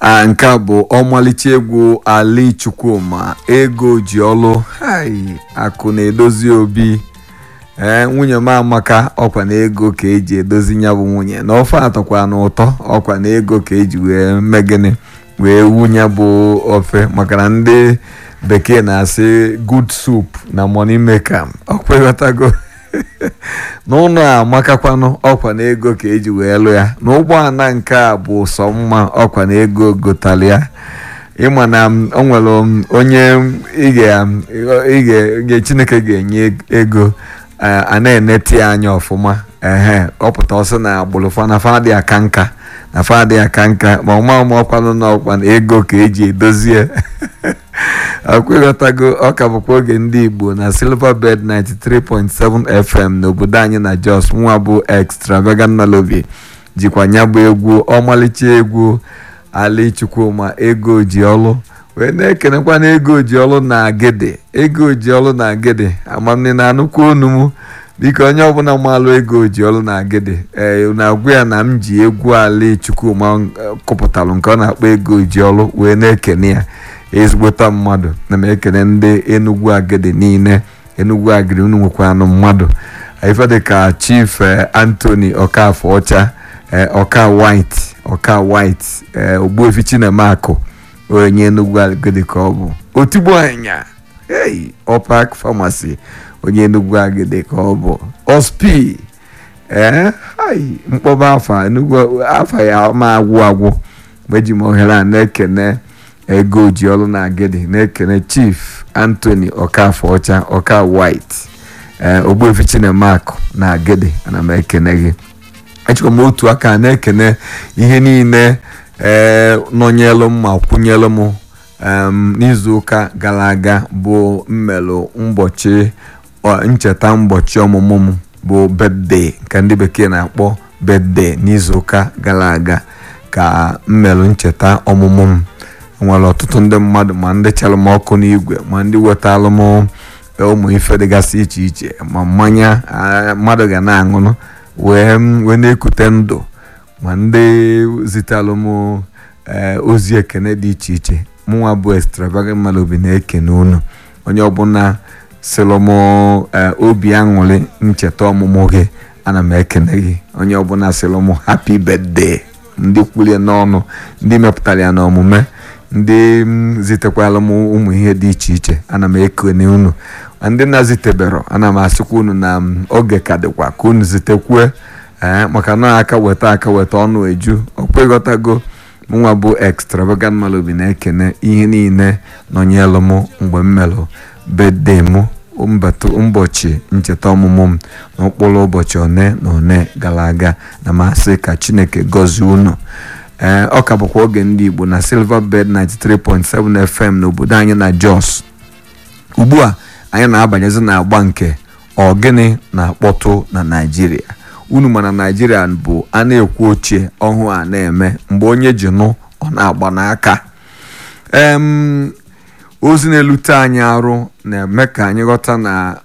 a nke a bụ ọmalịcha egwu ali chukwuma ego ji ọlụ hai akụ na-edozi obi ee nwunye m amaka ọkwa na ego ka eji edozi ya bụ nwunye na ofe atọkwa na ụtọ ọkwa na ego ka eji wee megịnị wee wunye bụ ofe maka na ndị bekee na-asị good soup na money maker ọkwa ịghọtago n'ụlọ a amakakwanụ ọkwa na ego ka eji wee lụ ya na ụgbọala nke a bụ sọ mma ọkwa na ego gotalụ ya ịma na o nwere onye ige chineke ga-enye ego a na-enete ya anya ọfụma ehe ọpụta ọsọ na agbụrụ fana fadị aka nka na fadị aka nka ma ọma ọma ọkwanụ na ọkwa na ego ka eji edozie akwịghọtago ọka bụkwa oge ndị igbo na silverbird 93.7 fm n'obodo anyị na jos nwa bụ extravagant melody jikwa ya bụ egwu ọmalịcha egwu ali chukwuma ego ji ọlụ wee na-ekenekwa na ego ji ọlụ na agịdị ego ji ọlụ na agịdị amamne na anụkwu onu m biko onye ọbụla maalụ ego ji ọlụ na agịdị ee na-agwa ya na m ji egwu ali chukwuma kụpụtalụ nke ọ na-akpọ ego ji ọlụ wee na-ekene ya ezigbota mmadụ na m ekene ndị enugwu agịdị niile enugwu agịdị unu nwekwa anụ mmadụ ife dịka chief anthony ọkafọ ọcha ọka white ọka white ogbuefi chinemakụ onye enugwu agịdị ka ọ bụ otigbo anya hey ọpak famasi onye enugwu agịdị ka ọ bụ ospi ee mkpọba afa enugwu afa ya ma agwụ agwụ mgbe eji m ohere a na-ekene ego ji ọrụ na agịdị na-ekene chief anthony ọkafọ ọcha ọka white ee ogbuefi chinemakụ na agịdị ana m ekene gị echekwa m otu aka na-ekene ihe niile ee nọnyelụ m ma kwụnyelụ m n'izuụka gara aga bụ mmelụ ụbọchị ncheta ụbọchị ọmụmụ m bụ bedde ka ndị bekee na-akpọ bedde n'izuụka gara aga ka mmelụ ncheta ọmụmụ m nwere ọtụtụ ndị mmadụ ma ndị chalụ m ọkụ n'igwe ma ndị wetalụ m ụmụ ife dịgasị iche iche ma mmanya mmadụ ga na-aṅụrụ wee wee na-ekute ndụ ma ndị zitalụ m ozi ekene dị iche iche mụnwa bụ extravagant Melody na-ekene unu onye ọbụla sịlụ m obi aṅụrị ncheta ọmụmụ gị ana m ekene gị onye ọbụla sịlụ m happy birthday ndị kwulie n'ọnụ ndị mepụtara ya n'omume ndị zitekwala m ụmụ ihe dị iche iche ana m ekene unu ndị na-zitebero ana m asịkwa unu na oge ka dịkwa ka unu zitekwue ee maka na aka weta aka weta ọnụ eju ọkwa ịghọtago mụnwa bụ extravagant Melody na-ekene ihe niile nọnyelụ m mgbe m melụ bedde m ụbọchị ncheta ọmụmụ m n'okpuru ụbọchị one na one gara aga na masị ka chineke gọzie unu ee ọ ka bụkwa oge ndị igbo na silverbird 93.7 fm n'obodo anyị na jos ugbu a anyị na-abanyezi n'agba nke ọgịnị na-akpọtụ na naijiria unu ma na naijiria bụ a na-ekwu ochie ọhụụ a na-eme mgbe onye ji nụ ọ na-agba n'aka em ozi na-elute anyị arụ na-eme ka anyị ghọta na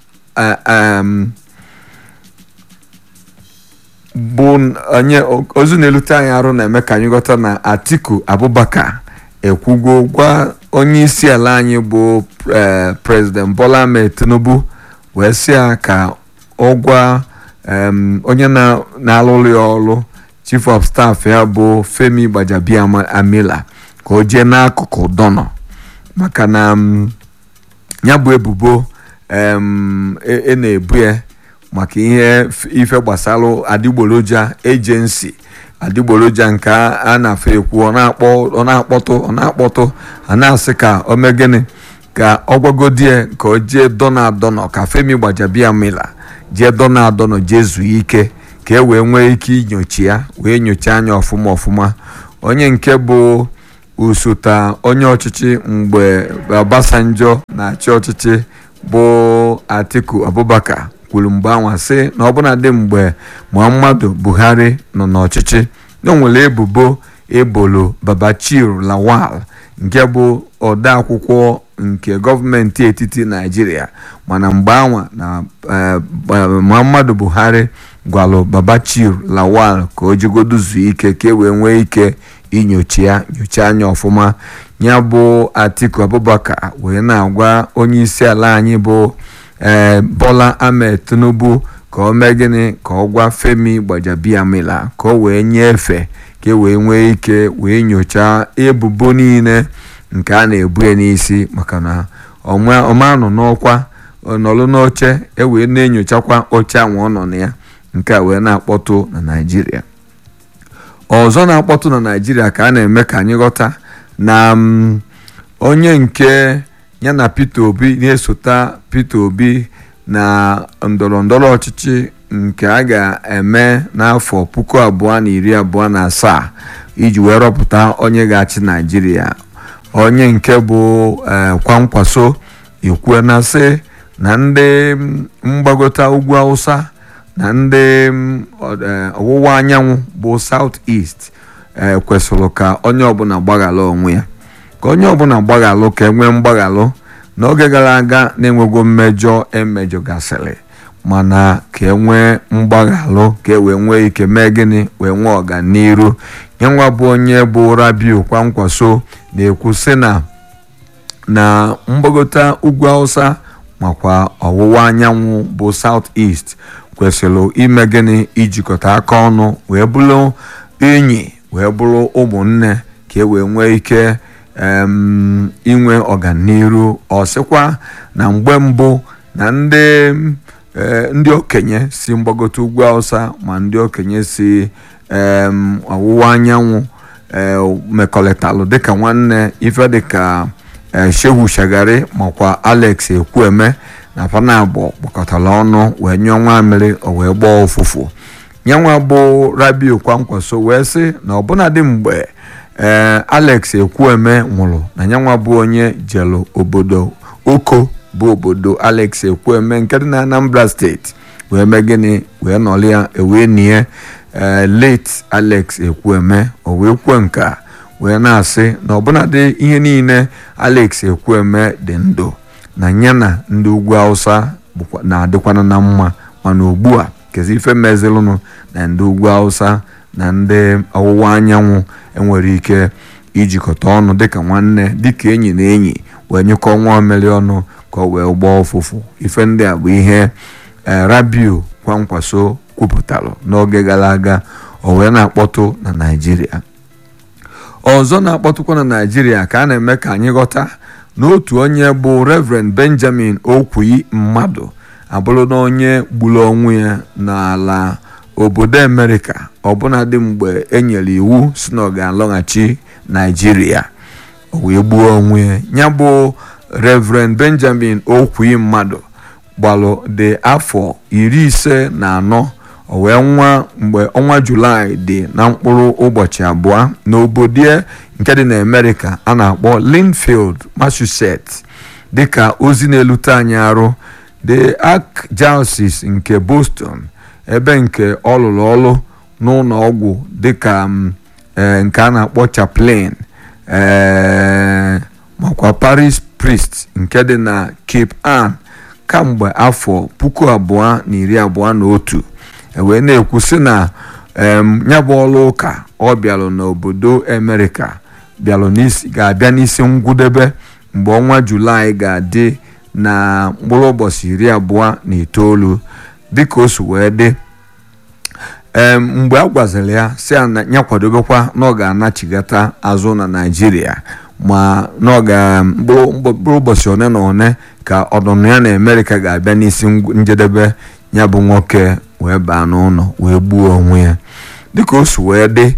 bụ onye ozi na-elute anyị arụ na-eme ka anyị ghọta na atiku abubakar ekwugo gwa onye isi ala anyị bụ prezident bola ahmed tinubu wee sị ya ka ọ gwa onye na-alụrụ ya ọrụ chief of staff ya bụ femi gbajabiamila ka o jee n'akụkụ dọnọ maka na ya bụ ebubo e na-ebu ya maka ihe ife gbasara adịgboroja ejensi adịgboroja nke a na-afọ ekwu ọ na-akpọtụ ọ na-akpọtụ a na-asị ka o mee gịnị ka ọ gwagodi ka o jee dọna adọnọ ka femi gbajabiamila jee dọna adọnọ jee zuo ike ka e wee nwee ike inyochi ya wee nyochaa anya ọfụma ọfụma onye nke bụ osote onye ọchịchị mgbe Obasanjo na-achị ọchịchị bụ Atiku Abubakar kwuru mgbe anwa sị na ọbụnadị mgbe Muhammadu Buhari nọ n'ọchịchị na nwere ebubo ebolo Babachir Lawal nke bụ odeakwụkwọ nke gọọmenti etiti Naịjirịa mana mgbe anwa na Muhammadu Buhari gwalụ Babachir Lawal ka o jigodu zuo ike ka e wee nwee ike inyocha ya nyocha anya ọfụma ya bụ Atiku Abubakar wee na-agwa onye isi ala anyị bụ ee Bola Ahmed Tinubu ka o mee gịnị ka ọ gwa Femi Gbajabiamila ka o wee nyefee ka e wee nwee ike wee nyochaa ebubo niile nke a na-ebu ya n'isi maka na ọma nọ n'ọkwa nọlụ n'oche e wee na-enyochakwa oche ahụ ọ nọ na ya nke a wee na-akpọtụ na Naịjirịa ọzọ na-akpọtụ na Naịjirịa ka a na-eme ka anyị ghọta na onye nke ya na Peter Obi na-esota Peter Obi na ndọrọ ndọrọ ọchịchị nke a ga-eme n'afọ puku abụọ na iri abụọ na asaa iji wee rọpụta onye ga-achị Naịjirịa onye nke bụ Kwankwaso ekwue na sị na ndị mgbagote ugwu Hausa na ndị ọwụwa anyanwụ bụ South East kwesịrị ka onye ọbụla gbaghalụ onwe ya ka onye ọbụla gbaghalụ ka enwee mgbaghalụ n'oge gara aga na-enwego mmejọ emejọgasịrị mana ka enwee mgbaghalụ ka e wee nwee ike mee gịnị wee nwee ọganiru nyenwa bụ onye bụ Rabiu Kwankwaso na-ekwu sị na na mgbagote ugwu Hausa makwa ọwụwa anyanwụ bụ South East kwesịrị ime gịnị ijikọta aka ọnụ wee bụrụ enyi wee bụrụ ụmụnne ka e wee nwee ike inwe ọganiru ọ sịkwa na mgbe mbụ na ndị ndị okenye si mgbagote ugwu Hausa ma ndị okenye si ọwụwa anyanwụ mekọrịtalụ dịka nwanne ife dịka Shehu Shagari makwa Alex Ekwueme na Panabọ gbakọtara ọnụ wee nyụọ nwamiri o wee gbaa ụfụfụ nyanwa bụ Rabiu Kwankwaso wee sị na ọbụnadị mgbe ee Alex Ekwueme nwụrụ na nyanwa bụ onye jelu obodo Oko bụ obodo Alex Ekwueme nke dị na Anambra steeti wee mee gịnị wee nọrọ ya wee nie ee late Alex Ekwueme o wee kwuo nke a wee na-asị na ọbụnadị ihe niile Alex Ekwueme dị ndụ na ya na ndị ugwu Hausa na-adịkwana na mma mana ugbu a kezi ife mezilụnụ na ndị ugwu Hausa na ndị ọwụwa anyanwụ enwere ike ijikọta ọnụ dịka nwanne dịka enyi na enyi wee nyekọ nwa mmiri ọnụ ka ọ wee gbaa ụfụfụ ife ndị a bụ ihe Rabiu Kwankwaso kwupụtara n'oge gara aga o wee na-akpọtụ na Naịjirịa ọzọ na-akpọtụkwa na Naịjirịa ka a na-eme ka anyị ghọta n'otu onye bụ Reverend Benjamin Okwuyi mmadụ abụrụ na onye gburu onwe ya n'ala obodo Amerịka ọbụnadị mgbe e nyere iwu si na ọ ga-alọghachi Naịjirịa o wee gbuo onwe ya ya bụ Reverend Benjamin Okwuyi mmadụ gbalụ dị afọ iri ise na anọ o wee nwa mgbe ọnwa Julaị dị na mkpụrụ ụbọchị abụọ n'obodo nke dị na Amerịka a na-akpọ Linfield Massachusetts dịka ozi na-elute anyị arụ the Archdiocese nke Boston ebe nke ọ lụrụ ọrụ n'ụlọ ọgwụ dịka nke a na-akpọ chaplain makwa parish priest nke dị na Cape Ann kamgbe afọ puku abụọ na iri abụọ na otu wee na-ekwu sị na ya bụ ọrụ ụka ọ bịalụ n'obodo Amerịka bịalụ ga-abịa n'isi ngwụdebe mgbe ọnwa Julaị ga-adị na mkpụrụ ụbọchị iri abụọ na itoolu dịka o si wee dị ee mgbe a gwaziri ya si ya kwadobekwa na ọ ga-anachigata azụ na Naịjirịa ma na ọ ga mkpụrụ ụbọchị one na one ka ọdụnụ ya na Amerịka ga-abịa n'isi njedebe ya bụ nwoke wee baa n'ụlọ wee gbuo onwe ya dịka o si wee dị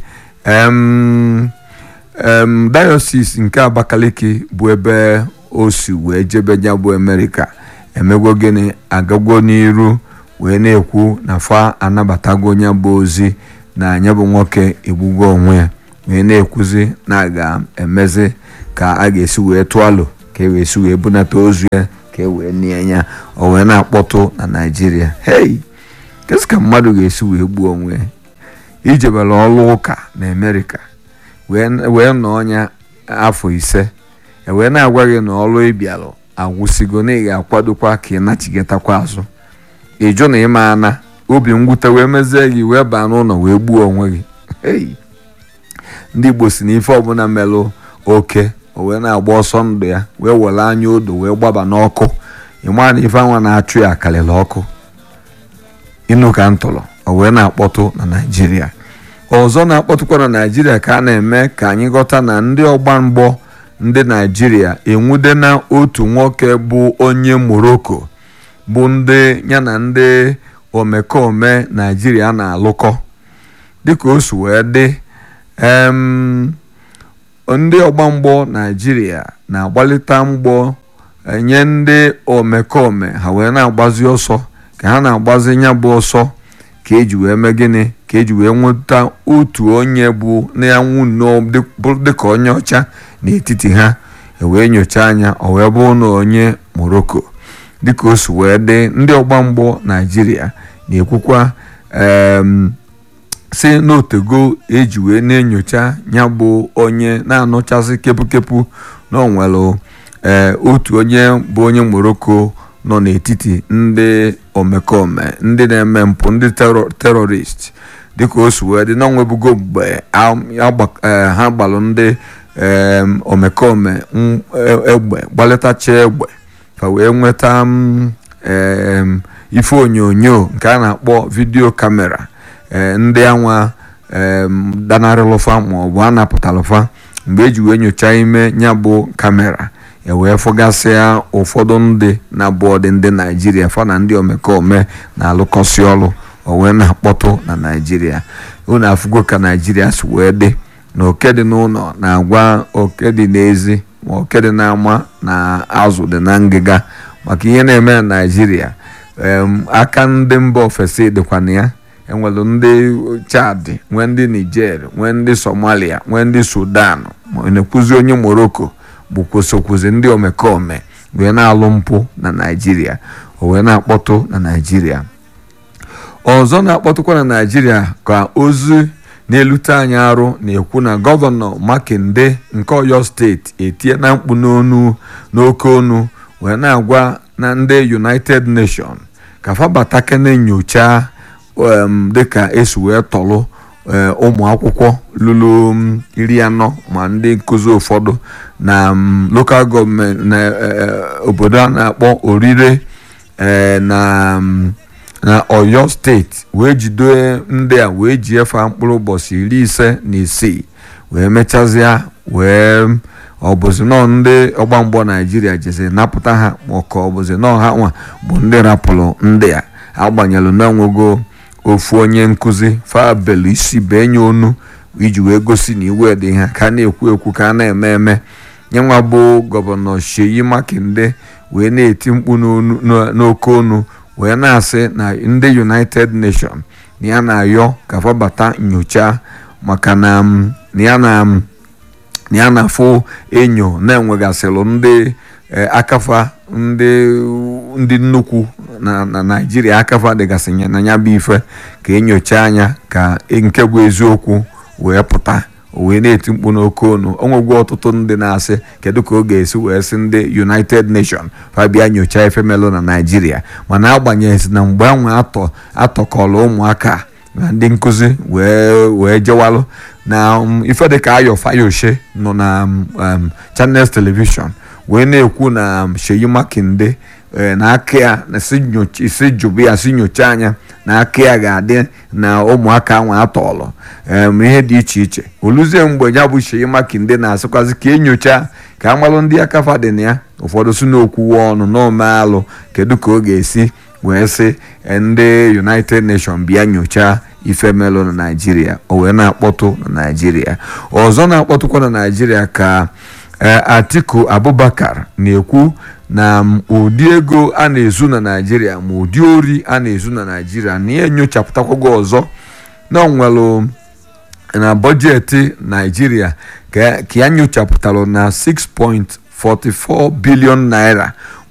diocese nke Abakaliki bụ ebe o si wee jebe ya bụ Amerịka emegwo gịnị agagwo n'iru wee na-ekwu na fa anabatago ya bụ ozi na ya bụ nwoke egbugo onwe ya wee na-ekwuzi na a ga-emezi ka a ga-esi wee tụọ alụ ka e wee si wee bunata ozu ya ka e wee nie ya o wee na-akpọtụ na Naịjirịa hei kesị ka mmadụ ga-esi wee gbuo onwe ya ijebere ọrụ ụka na Amerịka wee nọọ ya afọ ise wee na-agwa gị na ọrụ ịbịalụ agwụsigo na ị ga-akwadokwa ka ị nachigatakwa azụ ịjụ na ịma ana obi mwute wee mezie gị wee baa n'ụlọ wee gbuo onwe gị ndị igbo si na ife ọbụla melụ oke o wee na-agba ọsọ ndụ ya wee were anya odo wee gbaba n'ọkụ ịma na ife anwa na-achụ ya karịrị ọkụ ịnụ ka ntụrụ o wee na-akpọtụ na naijiria ọzọ na-akpọtụkwa na naijiria ka a na-eme ka anyị ghọta na ndị ọgba mgbọ ndị naijiria enwude na otu nwoke bụ onye morocco bụ ndị ya na ndị omekome naijiria na-alụkọ dịka o si wee dị ndị ọgba mgbọ naijiria na-agbalịta mgbọ nye ndị omekome ha wee na-agbazi ọsọ ka ha na-agbazi ya bụ ọsọ ka eji wee mee gịnị ka eji wee nweta otu onye bụ na-anwụ nnọọ dịka onye ọcha n'etiti ha wee nyochaa anya o wee bụrụ na onye morocco dịka o si wee dị ndị ọgba mgbọ naijiria na-ekwukwa si n'otego eji wee na-enyocha ya bụ onye na-anụchasị kepụkepụ na ọ nwere otu onye bụ onye morocco nọ n'etiti ndị omekome ndị na-eme mpụ ndị terọrist dịka o si wee dị na onwebugo mgbe ha gbalụ ndị omekome egbe gbalịtacha egbe ka wee nweta ife onyonyo nke a na-akpọ vidio kamera ndị anwa danarịlụfa maọbụ a napụtalụfa mgbe eji wee nyochaa ime ya bụ kamera ewee fụgasịa ụfọdụ ndị na-abụ ọdị ndị naijiria fa na ndị omekome na-alụkọsị ọrụ o wee na-akpọtụ na naijiria unu afụgo ka naijiria si wee dị na oke dị n'ụlọ na-agwa oke dị n'ezi ma oke dị n'ama na azụ dị na ngịga maka ihe na-eme na naijiria aka ndị mba ofesi dịkwa na ya enwere ndị chad nwee ndị niger nwee ndị somalia nwee ndị sudan ma na-ekwuzi onye morocco bụ kwụsịkwụsị ndị omekome wee na-alụ mpụ na naijiria o wee na-akpọtụ na naijiria ọzọ na-akpọtụkwa na naijiria ka ozi na-elute anyị arụ na-ekwu na gọvanọ makinde nke oyo steeti etie na mkpu n'onu n'oke onu wee na-agwa na ndị united nation ka fabatakene nyocha dịka esi wee tọlụ ụmụ akwụkwọ lụrụ iri anọ ma ndị nkụzi ụfọdụ na lokal gọọmenti na obodo a na-akpọ orire na na oyo steeti wee jide ndị a wee ji efe mkpụrụ ụbọchị iri ise na isii wee mechazịa wee ọbụzi nọ ndị ọgba mgbọ naijiria jezi napụta ha maka ọbụzi nọ ha nwa bụ ndị rapụrụ ndị a agbanyelụ n'onwego ofu onye nkụzi fabelu isi benye onu iji wee gosi na iwe dị ha ka a na-ekwu ekwu ka a na-eme eme nyenwa bụ gọvanọ Seyi Makinde wee na-eti mkpu n'oke onu wee na-asị na ndị united nation na ya na-ayọ ka fabata nyocha maka na ya na ya na-afụ enyo na-enwegasịrị ndị akafa ndị nnukwu na naijiria akafa dịgasị na ya bụ ife ka enyocha anya ka nke bụ eziokwu wee pụta wee na-eti mkpu n'oke onu onwegwu ọtụtụ ndị na-asị kedu ka ọ ga-esi wee sị ndị united nation fabia nyochaa ife melụ na naijiria mana agbanyeghị na mgbe anwe atọ atọkọrọ ụmụaka na ndị nkụzi wee wee jewalụ na ife dịka ayo fayoshe nọ na channels television wee na-ekwu na Seyi Makinde na aka ya si jụbụ ya si nyocha anya na aka ya ga-adị na ụmụaka nwa atọọlụ ihe dị iche iche oluzie mgbe ya bụ Seyi Makinde na-asịkwazi ka enyocha ka amalụ ndị akafa dị na ya ụfọdụ si n'okwuwe ọnụ n'omealụ kedu ka ọ ga-esi wee sị ndị United Nations bịa nyochaa ife melụ na naijiria o wee na-akpọtụ na naijiria ọzọ na-akpọtụkwa na naijiria ka atiku abubakar na-ekwu na ụdị ego a na-ezu na naijiria ma ụdị ori a na-ezu na naijiria na ya enyochapụtakwago ọzọ na onwelu na bọjetị naijiria ka ya nyochapụtalụ na 6.44 bilion naira